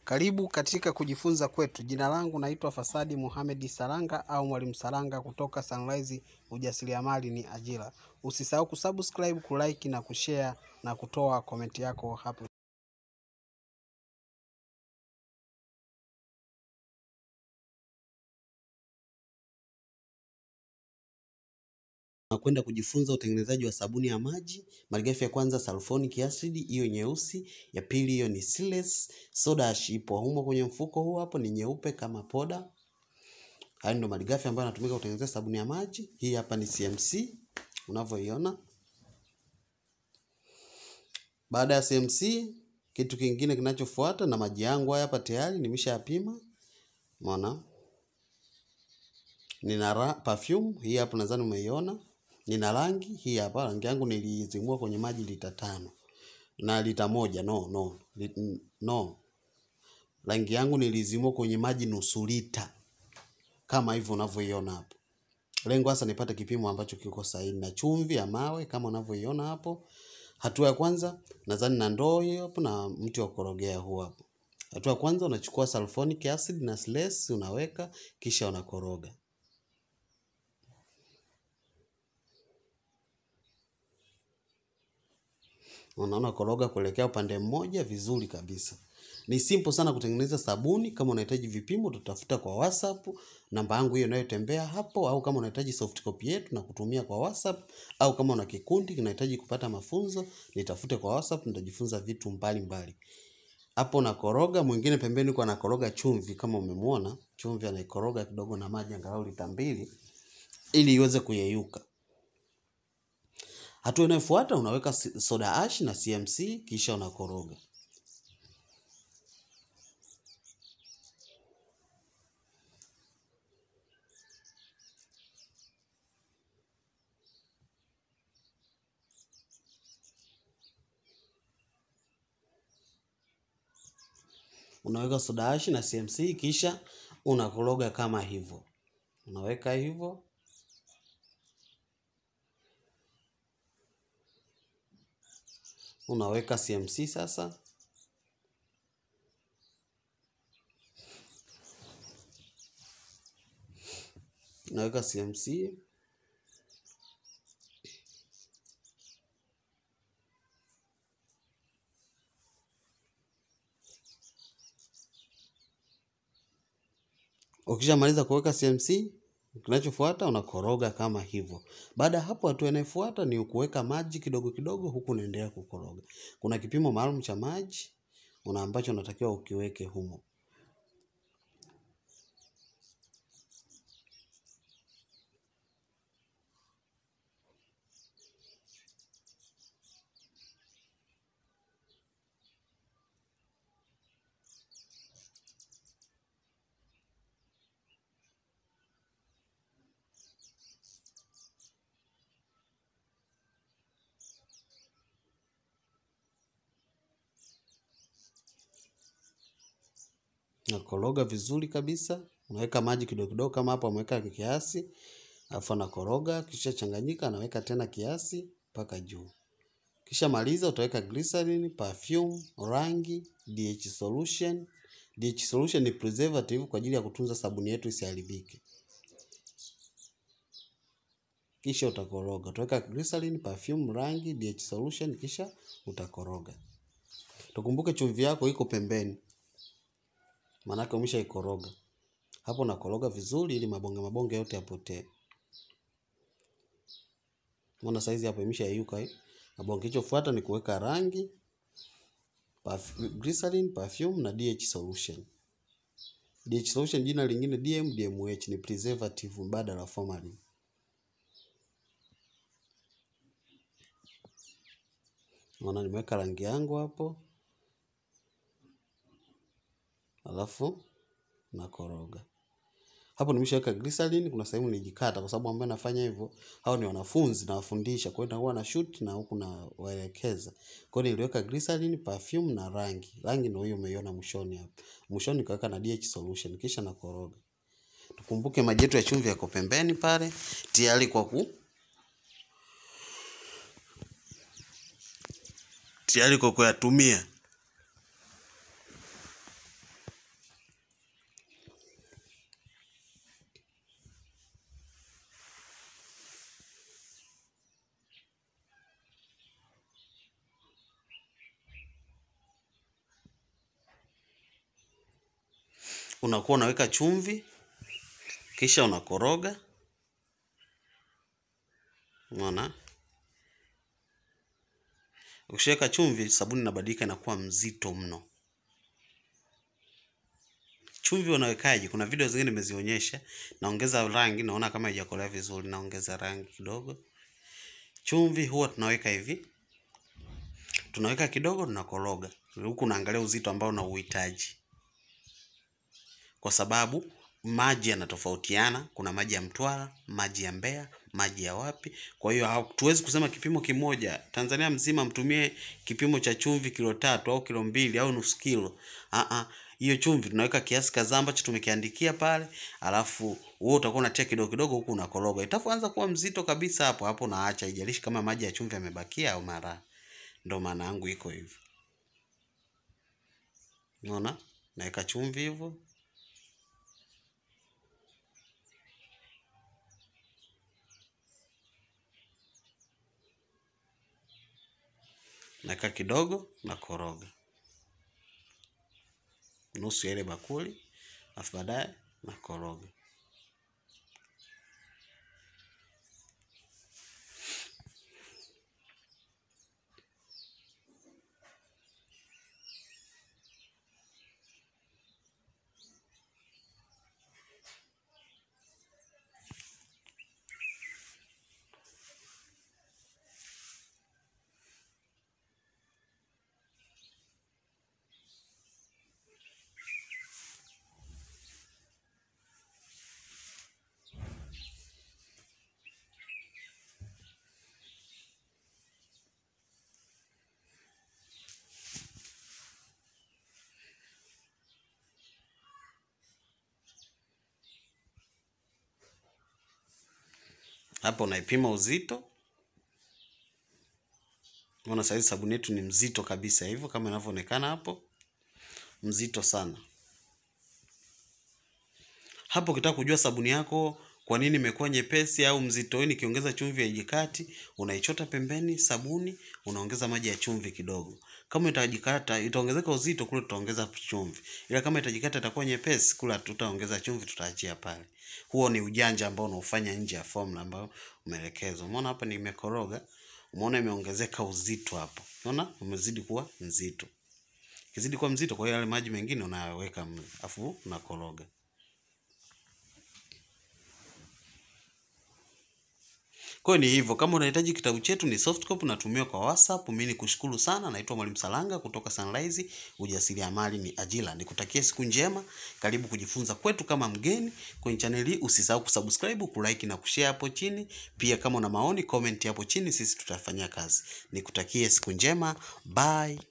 Karibu katika kujifunza kwetu. Jina langu naitwa Fasadi Mohamed Saranga au Mwalimu Saranga kutoka Sunrise Ujasiriamali ni Ajira. Usisahau kusubscribe, kulike na kushare na kutoa komenti yako hapo. Nakwenda kujifunza utengenezaji wa sabuni ya maji. Malighafi ya kwanza sulfonic acid, hiyo nyeusi. Ya pili hiyo ni Siles. Soda ash ipo humo kwenye mfuko huu hapo, ni nyeupe kama poda. Haya ndio malighafi ambayo yanatumika kutengenezea sabuni ya maji. Hii hapa ni CMC unavyoiona. Baada ya CMC, kitu kingine kinachofuata, na maji yangu haya hapa tayari nimeshayapima. Umeona? Nina ra- perfume hii hapo, nadhani umeiona. Nina rangi hii hapa, rangi yangu nilizimua kwenye maji lita tano na lita moja no no li, no, rangi yangu nilizimua kwenye maji nusu lita kama hivyo unavyoiona hapo. Lengo hasa nipate kipimo ambacho kiko sahihi, na chumvi ya mawe kama unavyoiona hapo. Hatua ya kwanza nadhani na ndoo hiyo hapo na mti wa kukorogea huu hapo. Hatua ya kwanza unachukua sulfonic acid na Siles unaweka, kisha unakoroga. unaona koroga kuelekea upande mmoja vizuri kabisa. Ni simple sana kutengeneza sabuni. Kama unahitaji vipimo, tutafuta kwa WhatsApp, namba yangu hiyo inayotembea hapo, au kama unahitaji soft copy yetu na kutumia kwa WhatsApp, au kama una kikundi kinahitaji kupata mafunzo, nitafute kwa WhatsApp, nitajifunza vitu mbalimbali. Hapo nakoroga, mwingine pembeni kwa anakoroga chumvi, kama umemwona chumvi anaikoroga kidogo na maji angalau lita mbili ili iweze kuyeyuka. Hatua inayofuata unaweka si- soda ash na CMC kisha unakoroga. Unaweka soda ash na CMC kisha unakoroga kama hivyo. Unaweka hivyo. Unaweka CMC sasa. Unaweka CMC. Ukishamaliza kuweka CMC, kinachofuata unakoroga kama hivyo. Baada ya hapo, hatua inayofuata ni kuweka maji kidogo kidogo, huku unaendelea kukoroga. Kuna kipimo maalum cha maji una ambacho unatakiwa ukiweke humo. Nakoroga vizuri kabisa. Unaweka maji kidogo kidogo, kama hapo ameweka kiasi, alafu anakoroga, kisha changanyika, anaweka tena kiasi mpaka juu. Kisha maliza, utaweka glycerin, perfume, rangi, DH solution. DH solution ni preservative kwa ajili ya kutunza sabuni yetu isiharibike. Kisha utakoroga, utaweka glycerin, perfume, rangi, DH solution, kisha utakoroga. Tukumbuke chumvi yako iko pembeni, maanake umeshaikoroga. Hapo nakoroga vizuri ili mabonge mabonge yote yapotee. Umeona saizi hapo imeshayeyuka hii. Mabonge kilichofuata ni kuweka rangi, perf- glycerin, perfume na DH solution. DH solution jina lingine DM, DMH ni preservative mbadala wa formalin. Unaona nimeweka rangi yangu hapo, alafu nakoroga. Hapo nimeshaweka glycerin, kuna sehemu nilijikata kwa sababu ambayo nafanya hivyo, hao ni wanafunzi nawafundisha, kwa hiyo nakuwa na shoot na huku na waelekeza. Kwa hiyo niliweka glycerin, perfume na rangi. Rangi ndio hiyo umeiona mwishoni hapo. Mwishoni nikaweka na DH solution kisha nakoroga. Tukumbuke maji yetu ya chumvi yako pembeni pale tayari kwa ku tayari kwa kuyatumia. unakuwa unaweka chumvi, kisha unakoroga. Umeona? Ukishaweka chumvi, sabuni inabadilika inakuwa mzito mno. Chumvi unawekaje? Kuna video zingine nimezionyesha. Naongeza rangi, naona kama haijakolea vizuri, naongeza rangi kidogo. Chumvi huwa tunaweka hivi, tunaweka kidogo, tunakoroga huku, unaangalia uzito ambao unauhitaji, kwa sababu maji yanatofautiana. Kuna maji ya Mtwara, maji ya Mbeya, maji ya wapi. Kwa hiyo hatuwezi kusema kipimo kimoja. Tanzania mzima mtumie kipimo cha chumvi kilo tatu au kilo mbili au nusu kilo. Ah hiyo chumvi tunaweka kiasi kadhaa ambacho tumekiandikia pale, alafu wewe utakuwa unatia kidogo kidogo huku unakoroga. Itapoanza kuwa mzito kabisa, hapo hapo naacha, haijalishi kama maji ya chumvi yamebakia au mara. Ndio maana yangu iko hivyo. Unaona? Naweka chumvi hivyo. Naweka kidogo na koroga nusu ya ile bakuli, alafu baadaye na koroga. Hapo unaipima uzito. Unaona saizi sabuni yetu ni mzito kabisa hivyo kama inavyoonekana hapo, mzito sana. Hapo ukitaka kujua sabuni yako kwa nini imekuwa nyepesi au mzito, nikiongeza chumvi haijikati, unaichota pembeni sabuni, unaongeza maji ya chumvi kidogo. Kama itajikata itaongezeka uzito, kule tutaongeza chumvi, ila kama itajikata itakuwa nyepesi, kule tutaongeza chumvi, tutaachia pale. Huo ni ujanja ambao unaufanya nje ya formula ambayo umeelekezwa. Umeona hapa nimekoroga, umeona imeongezeka uzito hapo, unaona umezidi kuwa mzito. Ikizidi kuwa mzito, kwa hiyo yale maji mengine unayaweka afu unakoroga. Kwa hiyo ni hivyo. Kama unahitaji kitabu chetu ni soft copy, natumia kwa WhatsApp. Mimi nikushukuru sana, naitwa Mwalimu Salanga kutoka Sunrise. Ujasiriamali ni ajira. Nikutakie siku njema, karibu kujifunza kwetu kama mgeni kwenye channel hii. Usisahau kusubscribe, kulike na kushare hapo chini. Pia kama una maoni, comment hapo chini, sisi tutafanyia kazi. Nikutakie siku njema, bye.